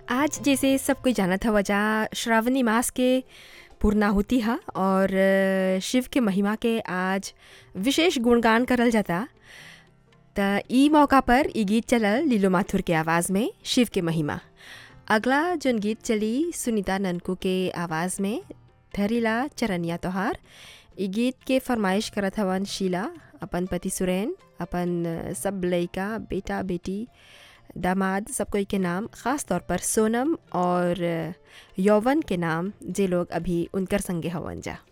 आज जैसे सब कोई जानत हवा जा श्रावणी मास के पूर्णाहुति ह और अ, शिव के महिमा के आज विशेष गुणगान करल जाता त ई मौका पर ई गीत चलल लीलो माथुर के आवाज़ में शिव के महिमा अगला जोन गीत चली सुनीता ननकू के आवाज़ में धरीला चरनिया तोहार ई गीत के फरमाइश करत हवन शीला अपन पति सुरैन अपन अ, सब लइका बेटा बेटी दामाद सब कोई के नाम ख़ास तौर पर सोनम और अ, यौवन के नाम जे लोग अभी उनकर संगे हवन जा